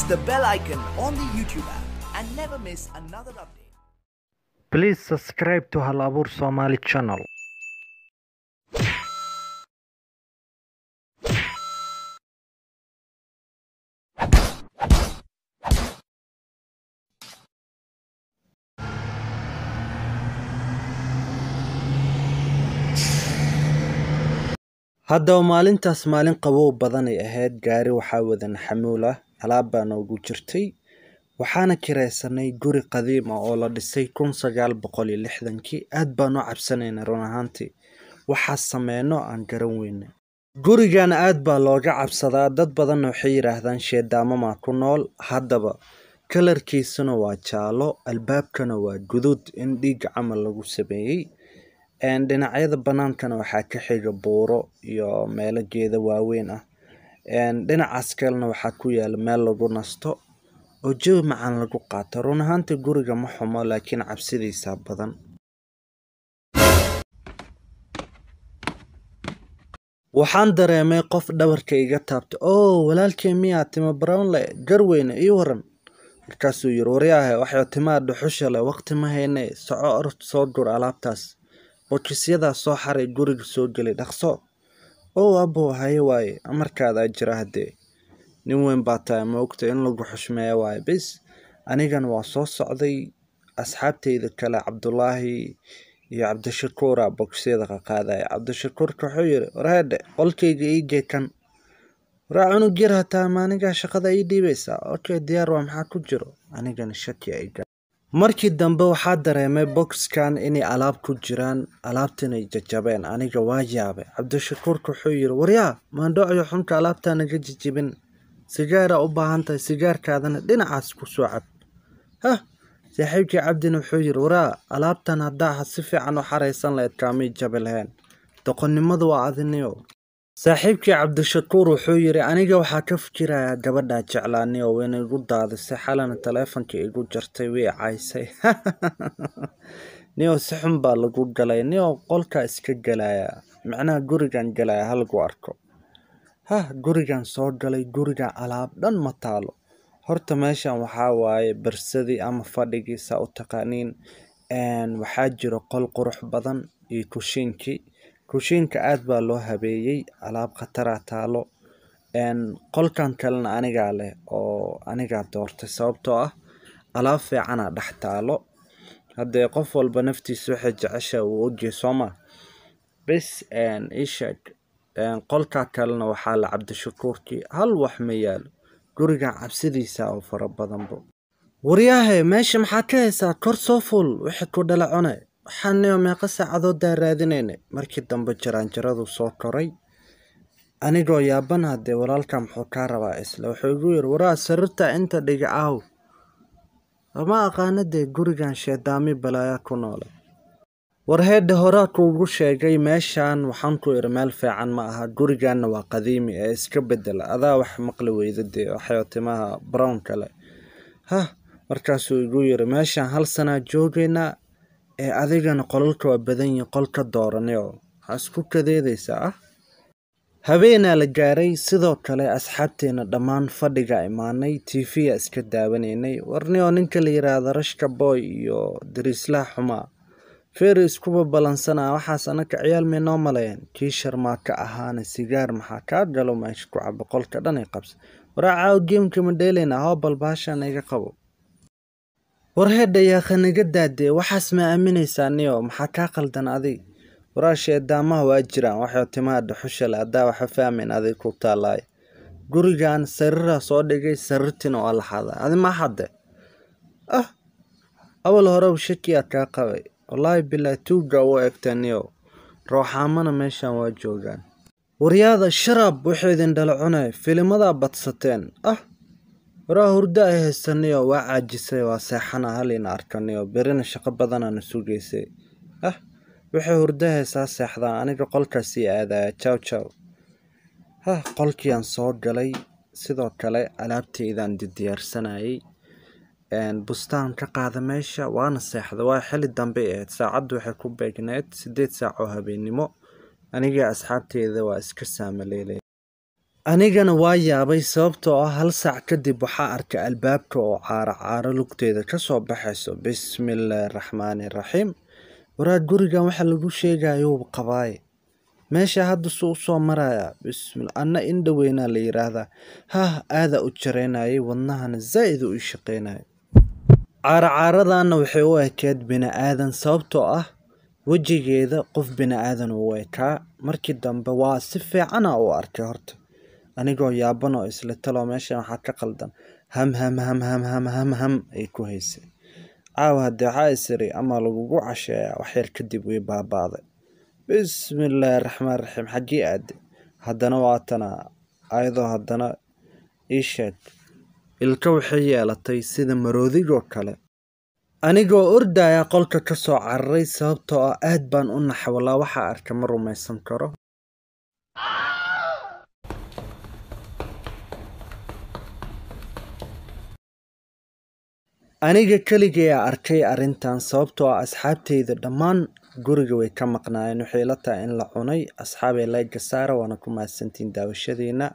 the bell icon on the YouTube app and never miss another update. Please subscribe to Hal Abuur Somali channel. haddaba maalintaas maalin qabow badan ay ahayd gaari waxaa wadan xamuul ah alaab baa noogu jirtay waxaana kiraysanay guri qadiim ah oo la dhisay kun sagaal boqol iyo lixdankii aad baan u cabsanaynay run ahaantii waxaa sameyno aan garan weyne gurigan aad baa looga cabsadaa dad badanna waxay yidhaahdaan sheedaamamaa ku nool haddaba kalarkiisuna waa jaalo albaabkana waa guduud in dhiig camal lagu sameeyey dhinacyada banaankana waxaa ka xiga buuro iyo meelo geeda waaweyn ah dhinacaas kalena waxaa ku yaala meel lagu nasto oo jawi macaan lagu qaato run ahaantii guriga ma xumo laakiin cabsidiisaa badan waxaan dareemay qof dhabarka iga taabta oo walaalkay miyaa timo brownle garweyne ii waran markaasuu yiri waryaahe waxay timaa dhuxusha leh waqti ma hayne soco orod soo gur alaabtaas bokisyadaas soo xaray guriga soo gelay dhaqso ow abow haye waaye amarkaadaa jira haddee nin weyn baa tahay ma ogta in lagu xushmeeya waaye bis anigana waa soo socday asxaabteyda kale cabdulaahi iyo cabdishakuura bokisyada qaqaadaya cabdishakuurka wuxuu yiri warheedhe qolkayga iigee kan waraa cunug yar hataa maanigaa shaqada ii dhiibaysaa okay diyaar waa maxaa ku jiro anigana shaki iga markii dambe waxaa dareemay boxkan inay alaab ku jiraan alaabtinay jajabeen aniga waa yaabay cabdishakuurka wuxuu yiri waryaa maandhocyo xunka alaabtaa naga jijibin sigaaraa u baahan tahay sigaarkaadana dhinacaas ku soo cab hah saaxiibkii cabdina wuxuu yiri waraa alaabtan haddaa si fiican u xaraysan lahayd kaamay jabi lahayn doqonnimadu waa adiniyo saaxiibkii cabdishakuur wuxuu yiri aniga waxaa ka fikirayaa gabadhaa jeclaaniyo wayna igu daadisay xalana taleefonka igu jartay way caysay niyo si xun baa lagu galay niyo qolkaa iska gelaya macnaha gurigan gelaya halagu arko hah gurigan soo galay gurigan alaab dhan ma taalo horta meeshan waxaa waaye barsadii ama fadhigii saa u taqaaniin waxaa jiro qol qurux badan iyo kushiinkii kushiinka aad baa loo habeeyey alaab khataraa taalo qolkan kalena anigaa leh oo anigaa doortay sababtoo ah alaab fiicanaa dhex taalo haddee qof walba naftiisa waxay jecesha uu ogyahay sooma bis isheeg qolkaa kalena waxaa la cabdishakuurkii hal wax ma yaalo gurigan cabsidiisa oo fara badanbo waryaahe meesha maxaa ka haysaa kor soo fuul wixii ku dhala cune waxaaniyo meeqa saacadoodaa raadinayna markii dambe jaraanjaradu soo koray anigoo yaaban haddee walaalka muxuu kaa rabaa isle wuxuu igu yiri waraa sarirta inta dhiga aaw lama aqaana dee gurigan sheedaami balaaya ku noole warheedha horaa kuugu sheegay meeshan waxaan ku iri meel fiican ma aha guriganna waa qadiimi ee iska bedela adaa wax maqli weyda dee waxay timaha brown kale hah markaasuu igu yiri meeshan hal sanaa joogaynaa ee adigana qolalka waa badan yihin qol ka dooranayo waxaa isku kadeedaysaa ah habeenaa la gaaray sidoo kale asxaabteena dhammaan fadhiga imaanay tv-ya iska daawanaynay warniyoo ninka la yiraahdo rashka boy iyo dariislaha xumaa feeri iskuba balansanaa waxaas anaka ciyaal may noo maleeyeen kii sharmaa ka ahaana sigaar maxaa kaa galo meesha ku cabo qolka dhan ay qabsa waraa caaw geemka ma dheelaynaa hoobal baashaan iga qabo warheedha yaakha naga daadee waxaas ma aaminaysaa niyo maxaa kaa qaldan adig waraa sheedaamaha waa jiraan waxay timaha dhuxusha le haddaa waxa fahmayn adig ku taalaay gurigan sariraa soo dhigay sarirtiina waa la xaday adi ma xade ah awal horeba shakiyaa kaa qabay wallaahi bilaa tuugga u egta niyo rooxaamana meeshan waa joogaan waryaada sharaab wuxuu idin dhala cunay filimadaa badsateen ah waraa hurdo ay haysaniyo waa caajisay waa seexana halina arkaniyo berina shaqo badanana sugaysay ah waxay hurdo haysaa seexdaan aniga qolkaasii aadaya jaw jaw hah qolkiiaan soo galay sidoo kale alaabteydan diyaarsanayay bustaan ka qaada meesha waana seexda waa xili dambe ahayd saacaddu waxay ku beegneed sideed saac oo habeennimo aniga asxaabteeda waa iska saamaleelay anigana waa yaabay sababtoo ah hal saac kadib waxaa arkay albaabka oo caaro caaro lugteeda ka soo baxayso bismillaahi raxmaani raxiim waraad gurigan waxa lagu sheegayuu qabaaye meesha hadda suu u soo marayaa bismil anna indhoweynaa la yidhaahdaa hah aadaa u jaraynayay wadnahana zaa'id u ii shaqaynaya caaracaaradaanna waxay u ekeed bini-aadan sababtoo ah wejigeeda qof bini-aadan uu ekaa markii dambe waa si fiicana u arkay horta anigoo yaaban oo isla taloo meeshan waxaa ka qaldan ham ham ham ham ham ham ham ay ku haysay caawa haddee waxaa isiri ama lagugu casheeyaa waxyar kadib way baabaaday bismillaahi raxmaan raxiim xaggii aade haddana waatana ayadoo haddana ii sheeg ilka waxay yeelatay sida maroodigoo kale anigoo ordaya qolka ka soo cararay sababtoo ah aad baan u naxwalaa waxaa arka ma rumaysan karo aniga keligeea arkay arrintan sababtoo ah asxaabteyda dhammaan guriga way ka maqnaayeen waxay la tahay in la cunay asxaabay layga saara waana ku mahadsantiin daawashadiina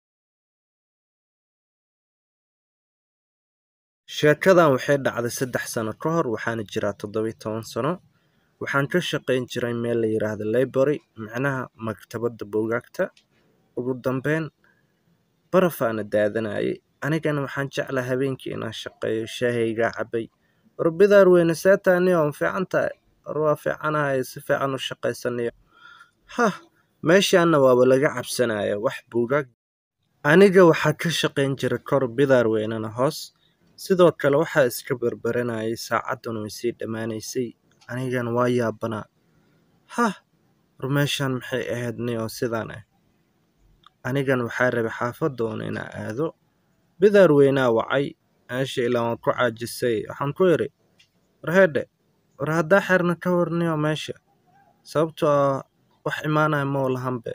sheekadan waxay dhacday saddex sano ka hor waxaana jiraa toddobiyi toban sano waxaan ka shaqayn jiray meel la yidhaahdo library micnaha maktabadda buugaagta ugu dambeyn barafaana daadanayay anigana waxaan jeclaa habeenkii inaan shaqeeyo shaahaygaa cabay warbidaar weyne seetaani oo fiican tahay war waa fiicanahay si fiican u shaqaysanayo hah meeshaanna waaba laga cabsanaya wax buugaag aniga waxaa ka shaqayn jiray kor bidaar weynena hoos sidoo kale waxaa iska berberanayay saacadduna way sii dhammaanaysay anigana waa yaabanaa hah war meeshaan maxay ahayd ni oo sidaan ah anigana waxaa rabay xaafadoona inaa aado bidaar weynaa wacay meesha ilaa waan ku caajisay waxaan ku idhi war heedhe war haddaa xerna ka warniyo meesha sababtoo ah wax imaanaya moo lahanbe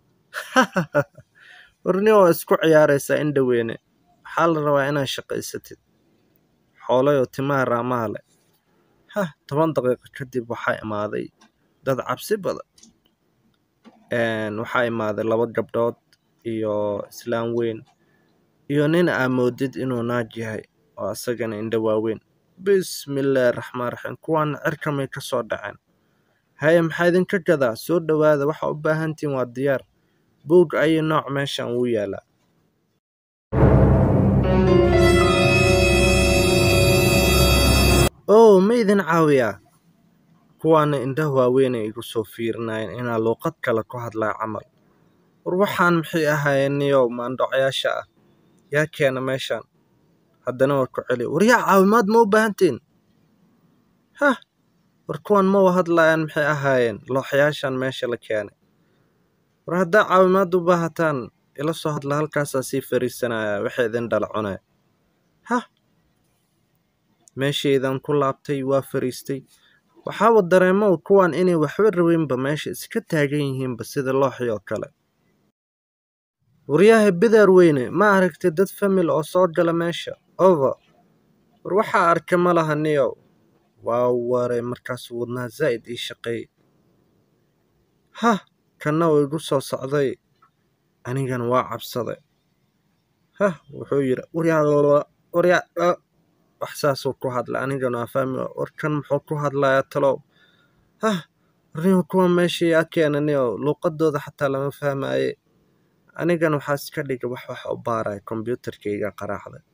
warniyo waa isku ciyaaraysaa indhaweyne waxaa la rabaa inaad shaqaysatid xoolayoo timaha raamaha leh hah toban daqiiqo kadib waxaa imaaday dad cabsi badan waxaa imaaday laba gabdhood iyo islaan weyn iyo nin aa moodid inuu naag yahay oo asagana indho waaweyn bismillaahi raxmaan raxiim kuwaana cirkamay ka soo dhaceen haye maxaa idinka gadaa soo dhowaada waxa u baahantihin waa diyaar buug ayi nooc meeshan wuu yaalaa oo ma idin caawiyaa kuwaana indhaha waaweynay igu soo fiirinayeen inaa luuqad kale ku hadlaa camal war waxaan maxay ahaayeen niyow maandhocyaasha ah yaa keena meeshaan haddana waa ku celi war yaa caawimaad ma u baahantiin hah war kuwan ma wa hadlayaan maxay ahaayeen looxyaashan meesha la keenay war haddaa caawimaad u baahataan ila soo hadla halkaasaa sii fariisanaya waxay idin dhala cunaya hah meeshaydan ku laabtay waa fariistay waxaaba dareemow kuwan inay waxba raweynba meesha iska taagan yihiinba sida looxii oo kale waryahay bidaar weyne ma aragtay dad famil oo soo gala meesha over war waxaa arka ma laha niyow waa waray markaasuu wadnaha zaa'id ii shaqeey hah kanna uu igu soo socday anigana waa cabsaday hah wuxuu yidhi waryaa waryaa wax saasuu ku hadlay anigana waa fahmi warkan muxuu ku hadlayaa talow hah warniyo kuwa meesha yaa keena niyow luuqadooda xataa lama fahmaaye anigana waxaa iska dhigay wax wax u baaraya kombyuutarkayga qaraacday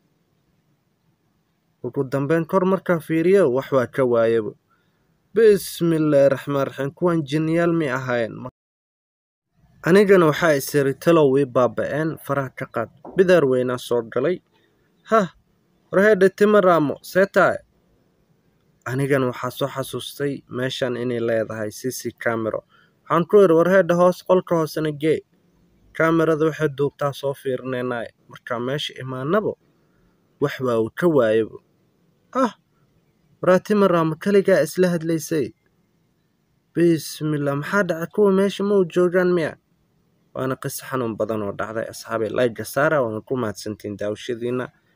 ugu dambeyn kor markaa fiiriyo wax waa ka waayaba bismillaahi raxmaan raxiim kuwan jinniyaal may ahaayeen anigana waxaa isiri talow way baaba'een faraha ka qaad bidaar weynaa soo galay hah warheedhe tima raamo seetaay anigana waxaa soo xasuustay meeshan inay leedahay cc camero waxaan ku idhi warheedhe hoos qolka hoosena gee kamerada waxay duubtaa soo fiirinaynaay markaa meesha imaanabo wax waa uu ka waayaba ah waraatima raamo keligaa isla hadlaysay bismillah maxaa dhacay kuwa meesha ma u joogaan miya waana qiso xanuun badan oo dhacday asxaabay layga saara waana ku mahadsantiin daawashadiina